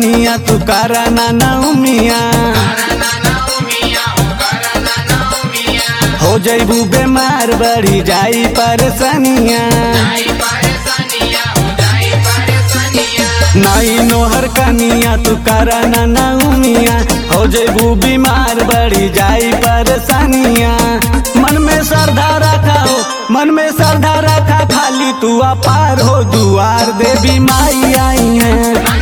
धनिया तू करा ना नौमिया हो जैबू बीमार बढ़ी जाई परेशानिया नाई नोहर कनिया तू करा ना नौमिया हो जैबू बीमार बढ़ी जाई परेशानिया मन में श्रद्धा रखा हो मन में श्रद्धा रखा खाली तू अपार हो दुआर देवी माई आई है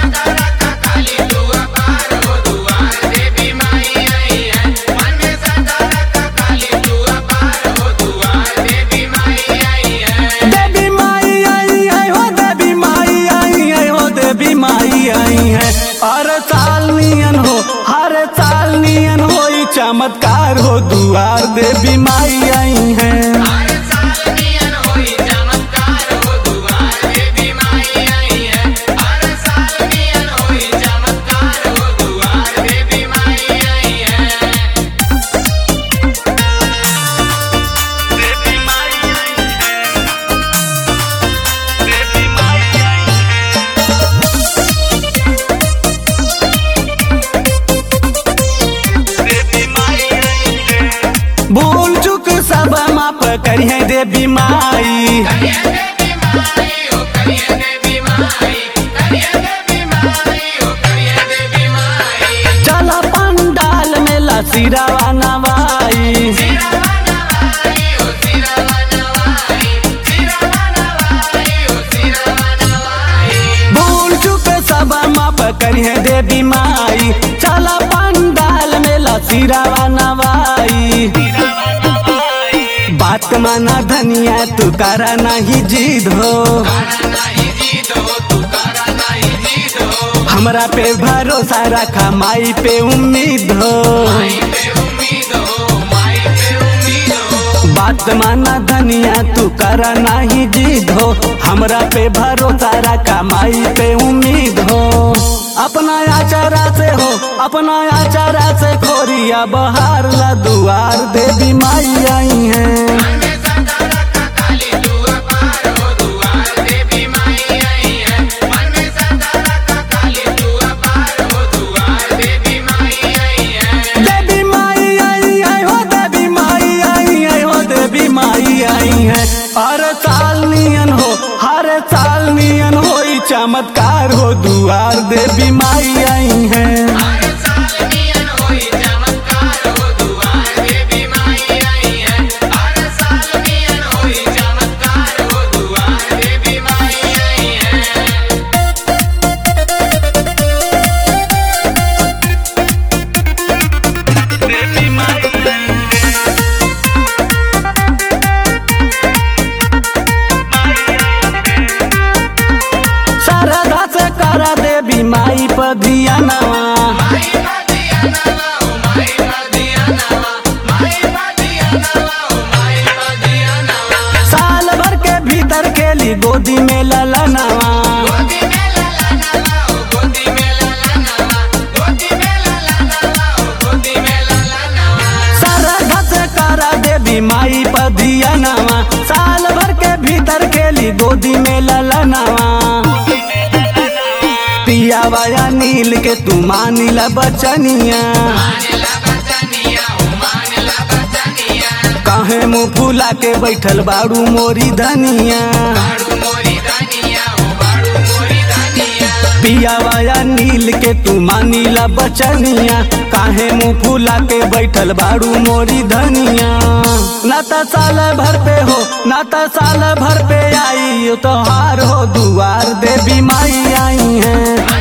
देवी माई आई है हो देवी माई आई है हो देवी माई आई है हर साल नियन हो हर साल नियन हो ई चमत्कार हो दुआर देवी माई आई है भूल चुक सब माफ करिए देवी माई चला पंडाल में लसीरावा नवाई भूल चुक सब माफ करिए देवी माई चला पंडाल में लसीरावा नवाई बात माना धनिया तू करा नहीं जीद हो हमरा पे भरोसा रखा माई पे उम्मीद हो बात माना धनिया तू करा नहीं जीद हो हमरा पे भरोसा रखा माई पे उम्मीद हो अपना आचारा से हो अपना आचारा से खोरिया बहार ला दुआर देवी माई आई है देवी माई आई है हो देवी माई आई है हो देवी माई आई है हर साल नियन हो हर साल नियन हो ई चमत्कार हो दुआर देवी माई आई है श्रद्धा से करा देवी माई पर दिया नवा साल भर के भीतर के ली गोदी में लला नवा श्रद्धा से करा देवी माई पर दिया नवा साल भर के भीतर के ली गोदी में लला नवा पिया वाया नील के तू मानिला बचनिया काहे मुँह फूला के बैठल बाड़ू मोरी धनिया पिया वाया नील के तू मानिला बचनिया काहे मुँह फूला के बैठल बाड़ू मोरी धनिया ना त साल भर पे हो ना त साल भर पे आई तोहार हो दुआर देवी माई आई है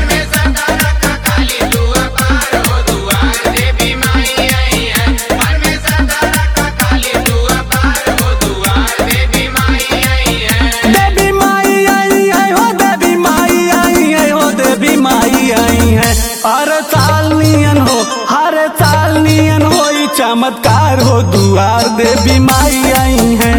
देवी माई आई है हो देवी माई आई है हो देवी माई आई है हर साल नियन हो हर साल नियन हो ई चमत्कार हो दुआर देवी माई आई है